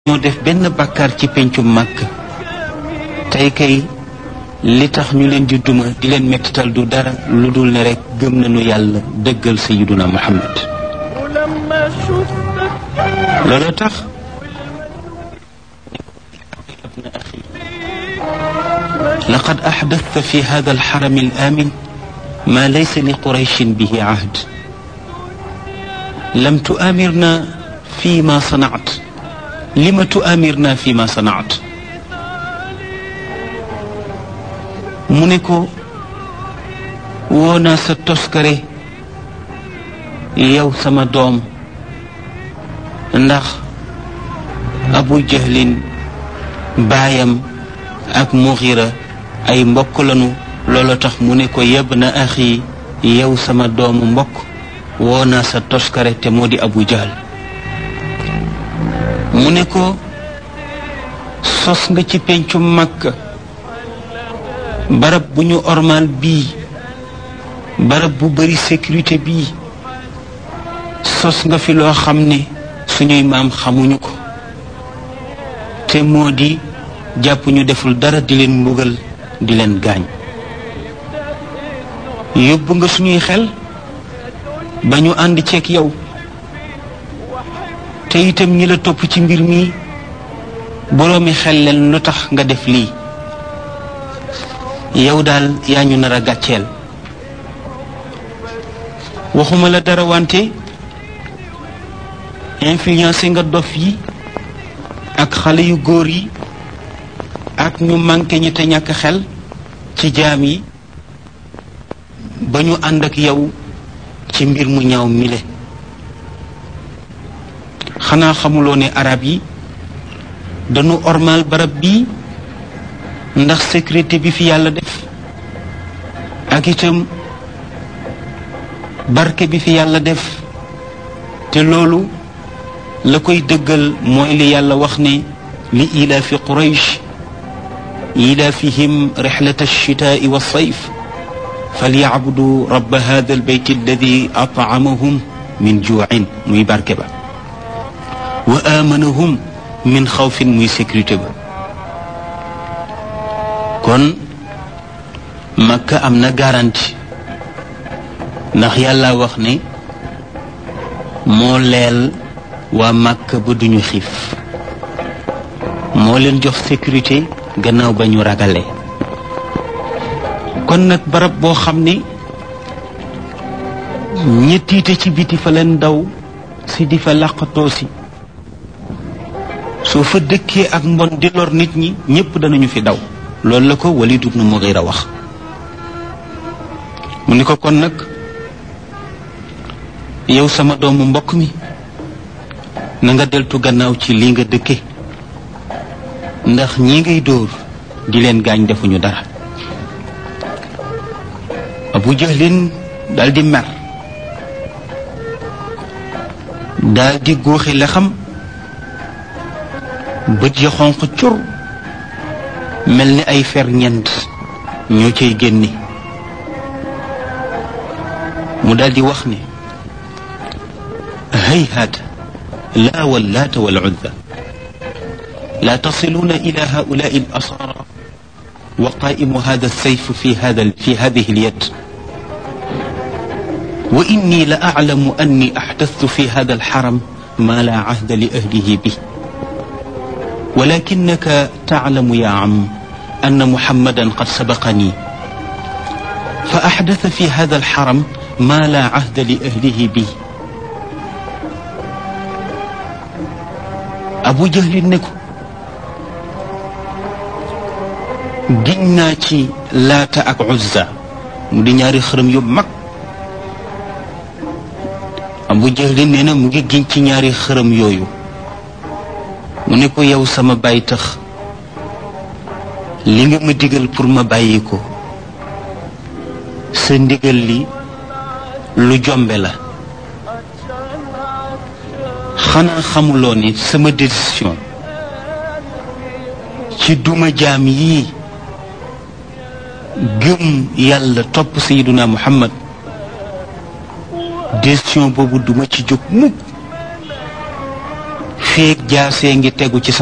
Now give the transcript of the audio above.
ñoo def benn bàkkaar ci pencum màkk tey kay li tax ñu leen di duma di leen mettital du dara lu dul ne rek gëm nañu yàlla dëggal sayiduna muhammad loolu tax laqad axdasta fi hada alxaram alamin ma laysa li qurayshin bihi ahd lam tuamirna fi ma sanaat lima tuamirna fi ma sanaat mu ne ko woo naa sa toskare yow sama doom ndax abu jahlin baayam ak muxira ay mbokk lanu loolu tax mu ne ko yeb na axi yow sama doomu mbokk woo naa sa toskare te moo di abu jahl mu ne ko sos nga ci pencu makka barab bu ñu ormal bii barab bu bari sécurité bii sos nga fi loo xam ne suñuy maam xamuñu ko te moo di jàpp ñu deful dara di leen mbugal di leen gaañ yóbbu nga suñuy xel ba ñu ànd ceeg yow te itam ñi la topp ci mbir mi boroomi xel leen lu tax nga def lii yow daal yaa ñu nar a gàcceel waxuma la dara wante influencé nga dof yi ak xale yu góor yi ak ñu manqué ñi te ñàkk xel ci jaam yi ba ñu ànd ak yow ci mbir mu ñaaw mile xanaa xamuloo ne arab yi dañu ormal barab bii ndax sécurité bi fi yàlla def ak itam barke bi fi yàlla def te loolu la koy dëggal mooy li yàlla wax ne li ilaafi quraysh ilaafihim rixlata alchitaai walsayf falyacbudu rabba hada albayt alladi atcamahum min juucin muy barke ba wa aamanahum min xawfin muy sécurité ba kon makka am na garantie ndax yàlla wax ne moo leel waa makka ba duñu xiif moo leen jox sécurité gannaaw ba ñu ragalee kon nag barab boo xam ne ñettiite ci biti fa leen daw si di fa làqatoo si soo fa dëkkee ak mbon di lor nit ñi ñépp danañu fi daw loolu la ko Walid ibn Mughira wax mu ni ko kon nag yow sama doomu mbokk mi na nga deltu gannaaw ci lii nga dëkke ndax ñi ngay dóor di leen gaañ defuñu dara Abu Jahlin daldi mer daldi góoxi la xam bët ya xonq cur mel ni ay fer ñent ñoo cay génne mu daldi wax ne hayhaat laa wallaata wal uzza لا تصلون إلى هؤلاء الأسارى وقائم هذا السيف في هذا في هذه اليد وإني لأعلم أني أحدثت في هذا الحرم ما لا عهد لأهله به ولكنك تعلم يا عم أن محمدا قد سبقني فأحدث في هذا الحرم ما لا عهد لأهله به أبو جهل نكو giñ naa ci laata ak uzza mu di ñaari xërëm yu mag abu jahlin nee na mu ngi giñ ci ñaari xërëm yooyu mu ne ko yow sama baay tax li nga ma digal pour ma bàyyi ko sa ndigal li lu jombe la xanaa xamuloo ne sama décision ci duma jaam yii gëm yàlla topp sayiduna muhammad décision boobu duma ci jóg mukk feeg jaasee ngi tegu ci